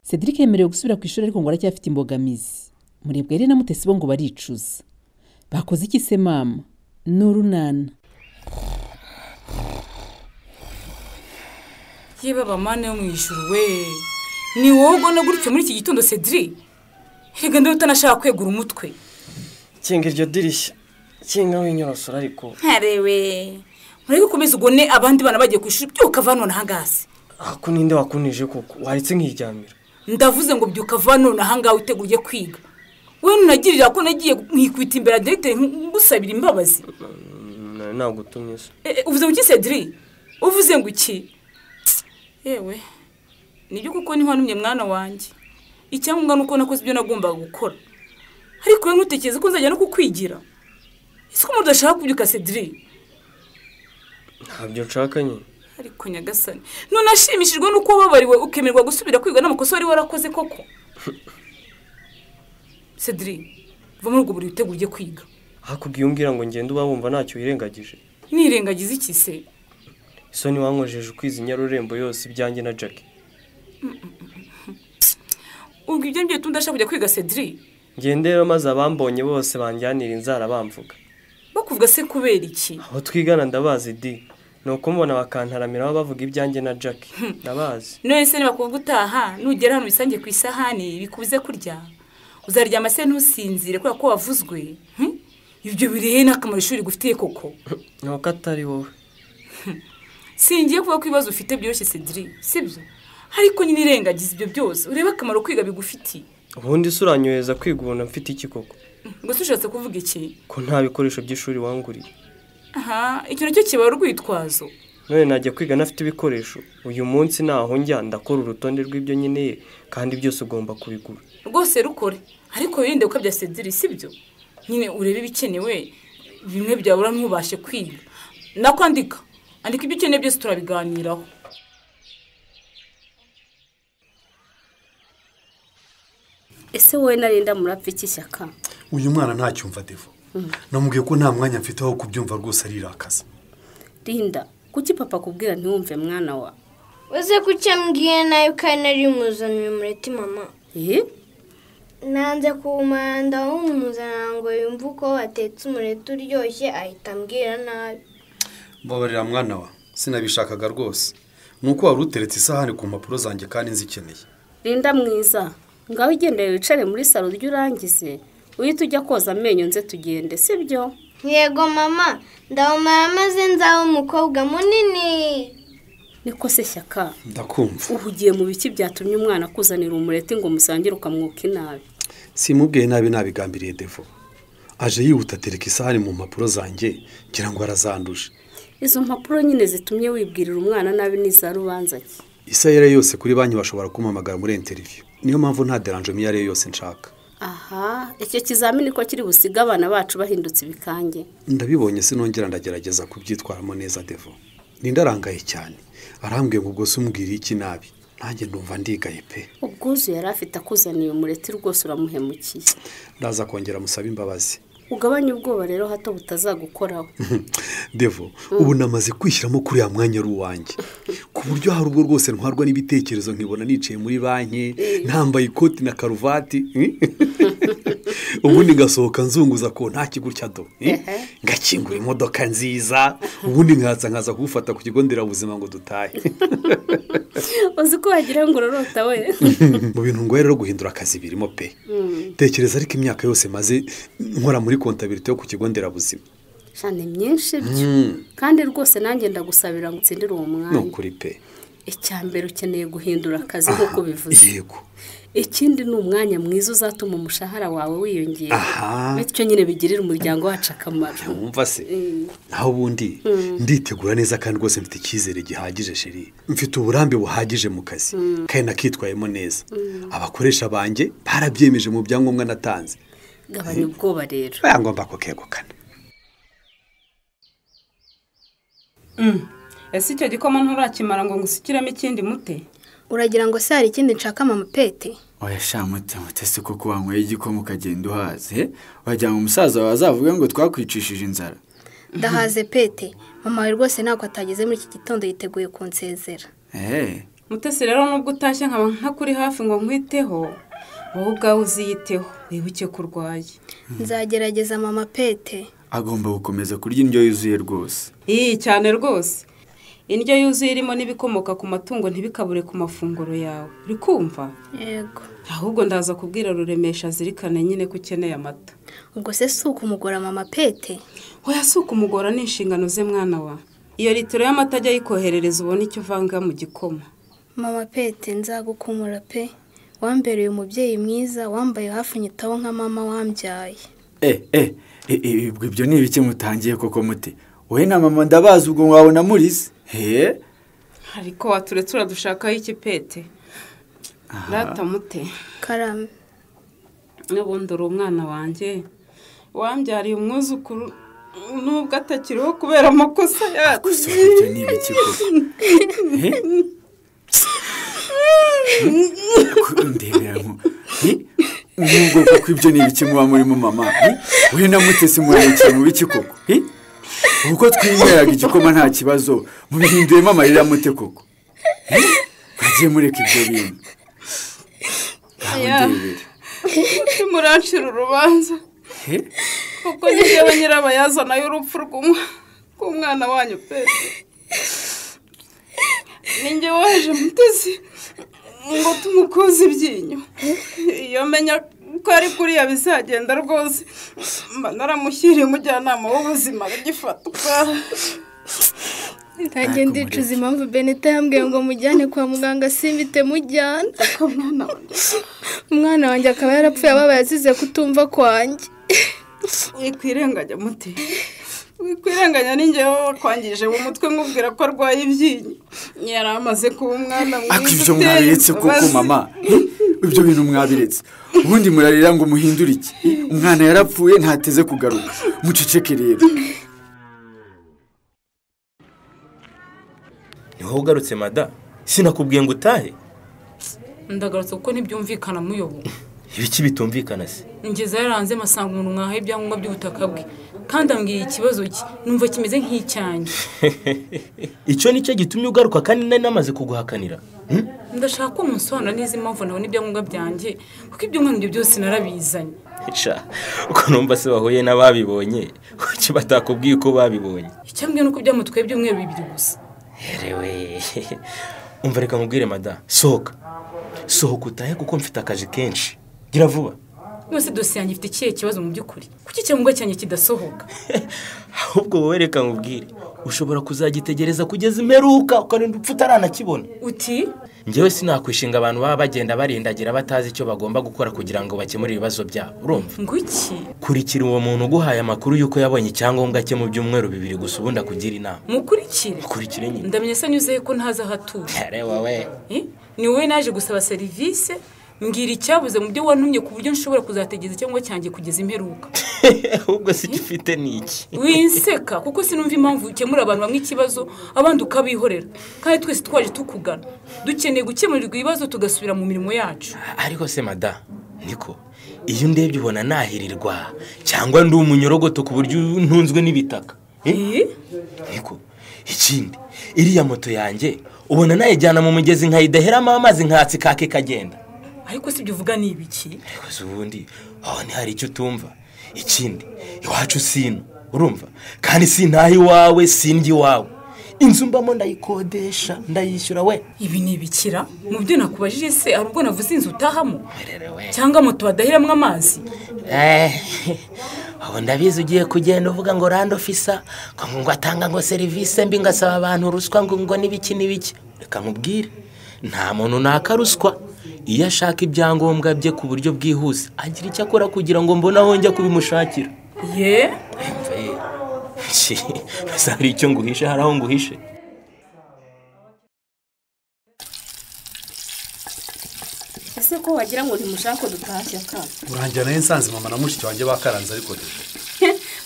Cedric yemerewe gusubira ku ishuri ariko ngo aracyafite imbogamizi murebwa rero na mutesi bo ngo baricuza bakoze iki se mama ni urunana yewe abamana yo mu ijuru we ni wowe ubona gutyo muri iki gitondo cedric reka ndebe utanashaka kwegura umutwe kinga iryo dirishya kinga w'inyorosoro ariko ntarewe murebe ukomeze ubone abandi bana bagiye ku ishuri byuka va none ahangaha ako ninde wakunije koko waretse nkiryamira ndavuze ngo byuka va none ahangaha witeguye kwiga we nunagirira ko nagiye nkikwita imbere ya dogiteri ngusabira imbabazi ntabwo utumiza Eh, eh, uvuze ngo iki cedric uvuze ngo iki yewe nibyo kuko niho numye mwana wanjye icyangombwa ni uko nakoze ibyo nagombaga gukora ariko wowe ntutekereze ko nzajya no kukwigira ese umuntu udashaka kubyuka cedric ntabyo nshaka nyine ariko nyagasani none ashimishijwe n'uko wababariwe ukemerwa gusubira kwiga n'amakosa wari warakoze koko cedric va muri ubwo buri witeguye ujye kwiga hakubwiye umbwira ngo ngende uba wumva ntacyo wirengagije nirengagize iki se isoni wankojeje ukwiza inyarurembo yose ibyanjye na jackie ubwo ibyo ngibyo bituma udashaka kujya kwiga cedric ngendera maze abambonye bose banjyanira inzara bamvuga bakuvuga se kubera iki aho twigana ndabazi di ni uko mbona bakantaramira bavuga ibyanjye na jackie ndabazi none se nibakuvuga utaha nugera hano ubisange ku isahani bikubuze kurya uzaryama se ntusinzire kubera ko wavuzwe hmm? ibyo birihe n'akamaro ishuri gufitiye koko ni uko atari wowe singiye kuvuga ko ibibazo ufite byoroshye cedric sibyo ariko nyine irengagiza ibyo byose urebe akamaro kwiga bigufitiye ubundi se uranyohereza kwiga ubona mfite iki koko gusa ushatse kuvuga iki ko nta bikoresho by'ishuri wanguriye aha icyo nacyo kiba urwitwazo none najya kwiga ntafite ibikoresho uyu munsi ntaho njya ndakora urutonde rw'ibyo nkeneye kandi byose ugomba kubigura rwose rukore ariko wirinde gukabya cedric sibyo nyine urebe ibikenewe bimwe byabura ntubashe kwiga nakwandika andika ibyo ukeneye byose turabiganiraho ese wowe narenda murapfa iki shyaka uyu mwana ntacyumva devo namubwiye ko nta mwanya mfite wo kubyumva rwose arirakaza rinda kuki papa akubwira ntiwumve mwana wa uze kuki mbwiye nawe kandi nari muzaniye umureti mama eee nanze kuwumanda wumuzana ngo yumve uko watetse umureti uryoshye ahita ambwira nabi mbabarira mwana wa sinabishakaga rwose ni uko wari uteretse isahani ku mpapuro zanjye kandi nzikeneye rinda mwiza ngaho ugendera wicare muri salo uryo urangize uhita ujya koza amenyo nze tugende sibyo yego mama ndawumara maze nzabe umukobwa munini niko se shyaka ndakumva uhugiye mu biki byatumye umwana akuzanira umureti ngo musangire ukamwuka inabi simubwiye nabi nabigambiriye devo aje yihuta atereka isahani mu mpapuro zanjye ngira ngo arazanduje izo mpapuro nyine zitumye wibwirira umwana nabi n'iza rubanza ki isayera yose kuri banki bashobora kumpamagara muri interiviyu niyo mpamvu nta deranjemo iyo ari yo yose nshaka aha icyo kizamini ko kiri busige abana bacu bahindutse ibikange ndabibonye sinongera ndagerageza kubyitwaramo neza devo ninde arangaye cyane arambwiye ngo ubwo se umbwire iki nabi nanjye ndumva ndigaye pe ubwuzu yari afite akuzaniye umureti rwose uramuhemukiye ndaza kongera musabe imbabazi ugabanye ubwoba rero hato butazagukoraho devo ubu namaze kwishyiramo kuri ya mwanya ari uwanjye ku buryo hari ubwo rwose ntwarwa n'ibitekerezo nkibona nicaye muri banki ntambaye ikoti na karuvati ubundi ngasohoka nzunguza ko nta kigo do ngakingura imodoka nziza ubundi nkaza nkaza kuwufata ku kigo nderabuzima ngo dutahe uzi ko wagira ngo urorota we mu bintu ngoye rero guhindura akazi birimo pe tekereza ariko imyaka yose maze nkora muri kontabiriti yo ku kigo nderabuzima cyane myinshi byo kandi rwose nanjye ndagusabira ngo utsindire uwo ni mwanya ukuri pe icya mbere ukeneye guhindura akazi nk'uko bivuze yego ikindi ni umwanya mwiza uzatuma umushahara wawe wiyongera Aha. bityo nyine bigirira umuryango wacu akamaro wumva se naho ubundi nditegura neza kandi rwose mfite icyizere gihagije sheri mfite uburambe buhagije mu kazi kandi nakitwayemo neza abakoresha banjye barabyemeje mu byangombwa natanze gabanya ubwoba rero bayangomba kukegukana ese icyo gikoma nturakimara ngo ngusukiremo ikindi mute uragira ngo se hari ikindi nshaka mama pete oya sha mutima utese kuko wanyweye igikoma ukagenda uhaze he? wagira ngo umusaza wawe azavuge ngo twakwicishije inzara ndahaze pete mama we rwose ntabwo atageze muri iki gitondo yiteguye kunsezera eee mutesi rero nubwo utashye nkaba nkakuri hafi ngo nkwiteho wowe ubwawe uziyiteho wibuke ko urwaye nzagerageza mama pete agomba gukomeza kurya indyo yuzuye rwose iyi cyane rwose indyo yuzuye irimo n'ibikomoka ku matungo ntibikabure ku mafunguro yawe uri kumva yego ahubwo ndaza kubwira ruremesha azirikane nyine ko ukeneye amata ubwo se si ukumugura mama pete hoya si ukumugora ni inshingano ze mwana wa iyo litiro y'amata ajya ayikoherereza ubone icyo uvanga mu gikoma mama pete nzagukumura pe wambereye umubyeyi mwiza wambaye hafi nyitaho nka mama wambyaye eh eh eh, eh, ubwo ibyo ni ibiki mutangiye koko mute wowe na mama ndabazi ubwo wabona murize he ariko waturetse uradushakaho iki pete ratamute karame n'ubundi uri umwana wanjye wambyariye umwuzukuru nubwo atakiriho kubera amakosa yacu gusa ubwo ibyo ni ibiki koko he Ko- ndebera nko he? nubwo koko ibyo ni ibiki muba murimo mama he? wowe na mutesi murarekeye mu biki koko he? ubwo twinyweraga igikoma nta kibazo mubihinduyemo amarira mute koko He? mwagiye mureka ibyo bintu ngaho Yeah. ndebera murancira urubanza He? kuko ni njyewe nyirabayazana y'urupfu rw'umwa- rw'umwana wanyu pete ni njye waje mutezi ngo tumukuze ibyinyo iyo menya ko ari kuriya bizagenda rwose mba naramushyiriye umujyanama w'ubuzima agifatwa ntajya ndicuza impamvu benita yambwiye ngo mujyane kwa muganga simbite mujyana umwana wanjye akaba yarapfuye ababaye azize kutumva kwanjye wikwirenganya muti wikwirenganya n'ingewe wakwangije mu mutwe nkubwira ko arwaye ibyinyo yari amaze kuba umwana ako mwiza ibyo mwabiretse koko imbabazi. mama He? ibyo bintu mwabiretse ubundi murarira ngo muhindure iki umwana yarapfuye ntateze kugaruka muceceke rero niho ugarutse mada sinakubwiye ngo utahe ndagarutse kuko ntibyumvikana muyobo ibiki bitumvikana se ngeze yaranze masanga umuntu mwahaye ibyangombwa by'ubutaka bwe kandi ambwiye ikibazo cye numva kimeze nk'icyanjye icyo nicyo gitumye ugaruka kandi nari namaze kuguhakanira ndashaka ko munsobanura neza impamvu nabona ibyangombwa byanjye kuko ibyo mwana ibyo byose narabizanye sha uko numva se wahuye n'ababibonye kuki batakubwiye uko babibonye icyambwiye ni uko byamutwaye ibyumweru bibiri gusa herewe umva reka nkubwire mada sohoka sohoka utahe kuko mfite akazi kenshi gira vuba none dosiye yanjye ifite ikihe kibazo mu by'ukuri kuki icyangombwa cyanjye kidasohoka ahubwo wowe reka nkubwire ushobora kuzagitegereza kugeza imperuka ukarinda upfa utaranakibona uti njyewe sinakwishinga abantu baba bagenda barindagira batazi icyo bagomba gukora kugira ngo bakemure ibibazo byabo urumva ngo iki kurikira uwo muntu uguhaye amakuru y'uko yabonye icyangombwa cye mu byumweru bibiri gusa ubundi akugira inama mukurikire kurikire nyine ndamenye se anyuzeho ko ntazi aho atuye Yare wowe Eh, ni wowe naje gusaba serivisi mbwira icyabuze mu byo wantumye ku buryo nshobora kuzategeza icyangwa cyanjye kugeza imperuka ahubwo si icyo ufite ni iki winseka kuko sinumva impamvu ukemura abantu bamwe ikibazo abandi ukabihorera kandi twese twaje tukugana dukeneye gukemurirwa ibibazo tugasubira mu mirimo yacu ariko se mada niko iyo ndebye ubona nahirirwa cyangwa ndi umunyorogoto ku buryo ntunzwe n'ibitaka Eh? Eh, niko ikindi iriya moto yanjye ubona nayijyana mu mugezi nkayidaheramo amazi nkatsi kake kagenda ariko si ibyo uvuga ni ibiki ariko si ubundi aho hari icyo utumva ikindi iwacu sino urumva kandi sintaha iwawe sindya iwawe inzu mbamo ndayikodesha ndayishyura we ibi ni ibikira mu byo nakubajije se hari ubwo navuze inzu utahamo Rero we. cyangwa moto badahiramwo amazi Eh, ubu ndabizi ugiye kugenda uvuga ngo rando ofisa ngo ngo atanga ngo serivisi mbi ngo asaba abantu ruswa ngo ngo n'ibiki n'ibiki reka mubwire nta muntu naka ruswa iyo ashaka ibyangombwa bye ku buryo bwihuse agira icyo akora kugira ngo mbone aho njya kubimushakira ye mbese hari icyo nguhishe hari aho nguhishe ese ko wagira ngo ntimushake dutashya ka urangira nayo nsanze mama na mushiki wanjye bakaranze ariko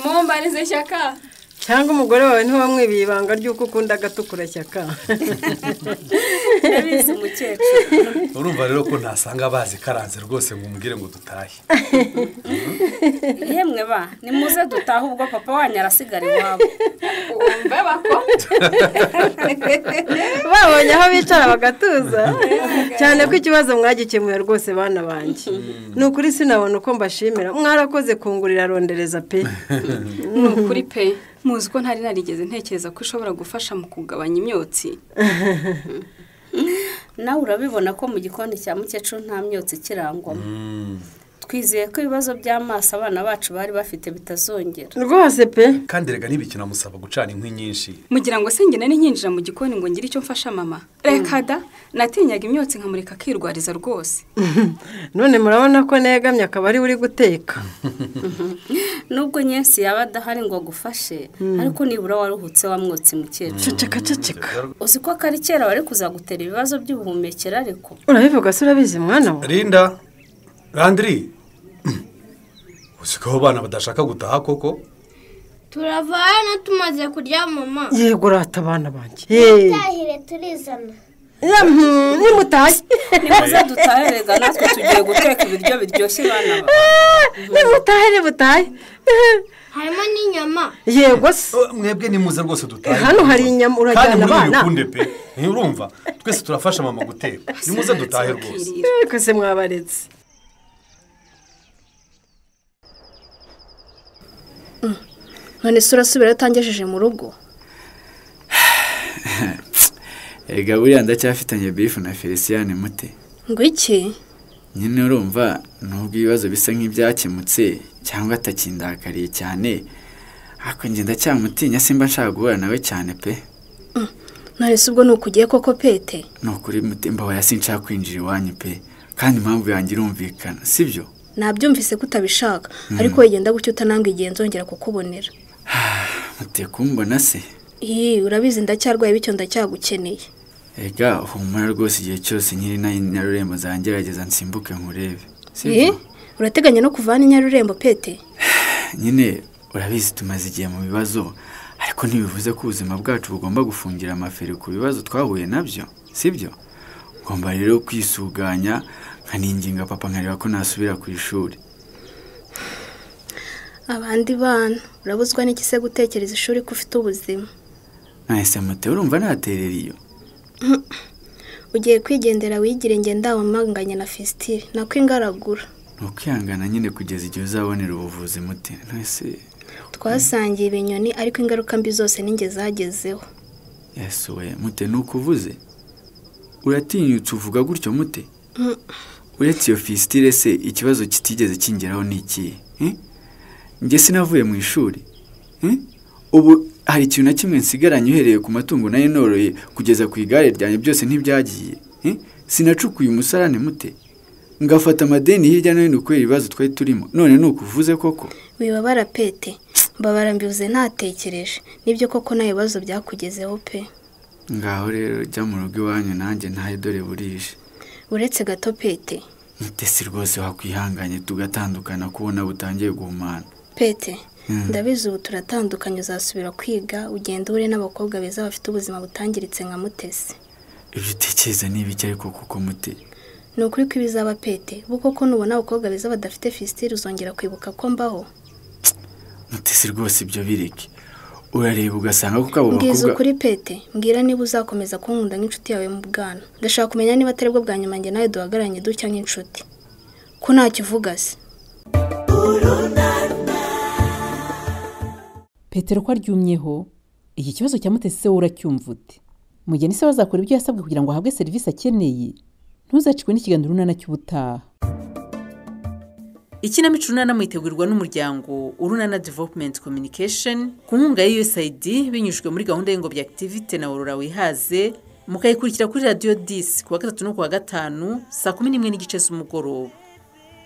mumbarize shaka cyangwa umugore wawe ntiwamwibiye ibanga ry'uko ukunda agatukura shyaka ndabizi mukecuru urumva rero ko ntasanga bazikaranze rwose ngo umubwire ngo dutahe yemwe ba nimuze dutahe ubwo papa wanyu arasigara iwabo mbeba ko babonye aho bicara bagatuza cyane ko ikibazo mwagikemuye rwose bana banjye ni ukuri sinabona uko mbashimira mwarakoze kungurira rondereza pe ni ukuri pe muzi ko ntari narigeze ntekereza ko ushobora gufasha mu kugabanya imyotsi nawe urabibona ko mu gikoni cya mukecuru nta myotsi ikirangwamo twizeye ko ibibazo by'amaso abana bacu bari bafite bitazongera rwose pe kandi rega ntibikinamusaba gucana inkwi nyinshi mugira ngo senge nari nkinjira mu gikoni ngo ngire icyo mfasha mama reka da natinyaga imyotsi nkamureka akirwariza rwose none murabona ko negamye akaba ari we uri guteka nubwo nyinshi yaba adahari ngo agufashe ariko nibura waruhutse wamwotse mukecuru ceceka ceceka uzi ko akari kera wari kuzagutera ibibazo by'ubuhumekero ariko urabivuga se urabizi mwana we rinda randiri uzi ko abo bana badashaka gutaha koko turava hano tumaze kurya mama yego urata abana banjye Yeee. tutahire turizana nimutashye nimuze dutahe rega natwe tugiye guteka ibiryo biryoshye bana ba nimutahe nimutahe harimo n'inyama yego se mwebwe nimuze rwose dutahe hano hari inyama urajyana kandi abana muri pe nturumva twese turafasha mama guteka nimuze dutahe rwose kose mwabaretse none se urasubira utangejeje mu rugo Ega buriya ndacyafitanye bifu na Felicien mute ngo iki nyine urumva nubwo ibibazo bisa nk'ibyakemutse cyangwa atakindakariye cyane ariko njye ndacyamutinya simba nshaka guhura nawe cyane pe none se ubwo ni ukugiye koko pete ni ukuri mutemba wa sinshaka kwinjira iwanyu pe kandi impamvu yanjye irumvikana sibyo nabyumvise ko utabishaka Mm. ariko wegenda gutyo utanambwe igihe nzongera kukubonera mute kumbona se iyi urabizi ndacyarwaye bityo ndacyagukeneye ega humura rwose igihe cyose nyiri na nyarurembo zangerageza nsimbuke nkurebe Ye, urateganya no kuvana i nyarurembo pete nyine urabizi tumaze igihe mu bibazo ariko ntibivuze ko ubuzima bwacu bugomba gufungira amaferi ku bibazo twahuye nabyo sibyo ngomba rero kwisuganya nkaninginga papa nkareba ko nasubira ku ishuri abandi bana urabuzwa n'iki se gutekereza ishuri ko ufite ubuzima nahise mute urumva naterera iyo Mhm. ugiye kwigendera wigire njye ndawamanganye na fesitire nako ingaragura ni ukwihangana nyine kugeza igihe uzabonera ubuvuzi mute nahise twasangiye ibinyoni ariko ingaruka mbi zose ninjye zagezeho yesuwe mute ni ukuvuze uratinyutse uvuga gutyo mute Mhm. uretse iyo fisitire se ikibazo kitigeze kingeraho ni ikihe Eh? njye sinavuye mu ishuri Eh? ubu hari ikintu na kimwe nsigaranye uhereye ku matungo nayo noroye kugeza ku igare ryanjye byose ntibyagiye Eh? sinacukuye umusarane mute ngafata amadeni hirya no hino kubera ibibazo twari turimo none ni ukuvuze koko wibabara pete mbabara mbivuze ntatekereje nibyo koko nta bibazo byakugezeho pe ngaho rero jya mu rugo iwanyu nanjye ntahe dore burije uretse gato pete mutesi rwose wakwihanganye tugatandukana kubona butangiye guhumana pete Mm. ndabizi ubu turatandukanye uzasubira kwiga ugenda uhure n'abakobwa beza bafite ubuzima butangiritse nka mutesi ibyo utekereza ni ibiki ariko kuko mute ni ukuri ko ibizaba pete bo koko nubona abakobwa beza badafite fisitire uzongera kwibuka ko mbaho mutesi rwose ibyo bireke urareba ugasanga kuko abo mbwiza bakobwa ukuri pete mbwira niba uzakomeza kunkunda nk'inshuti yawe mu bwana ndashaka kumenya niba atari bwo bwa nyuma njye nawe duhagararanye dutya nk'inshuti ko ntacyo uvuga se petero ko aryumyeho iki kibazo cya mutesi se wowe uracyumva ute mugeni se bazakora ibyo yasabwe kugira ngo ahabwe serivisi akeneye ntuzacikwe n'ikiganiro urunana cy'ubutaha ikinamico urunana mwitegurirwa n'umuryango urunana development communication ku nkunga ya usaid binyujijwe muri gahunda y'ingobyi activity na worora wihaze mukayikurikira kuri radiyo disi ku wa gatatu no ku wa gatanu saa kumi n'imwe n'igice z'umugoroba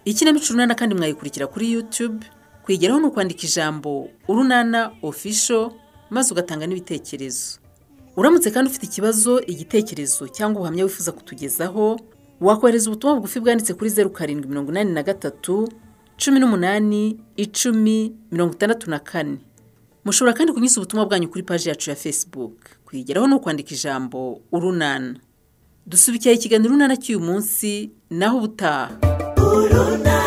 ikinamico urunana kandi mwayikurikira kuri youtube kuyigeraho ni ukwandika ijambo urunana official maze ugatanga n'ibitekerezo uramutse kandi ufite ikibazo igitekerezo cyangwa ubuhamya wifuza kutugezaho wakohereza ubutumwa bugufi bwanditse kuri zeru karindwi mirongo inani na gatatu cumi n'umunani icumi mirongo itandatu na kane mushobora kandi kunyuza ubutumwa bwanyu kuri paji yacu ya facebook kuyigeraho ni ukwandika ijambo urunana dusubikira ikiganiro urunana cy'uyu munsi naho ubutaha urunana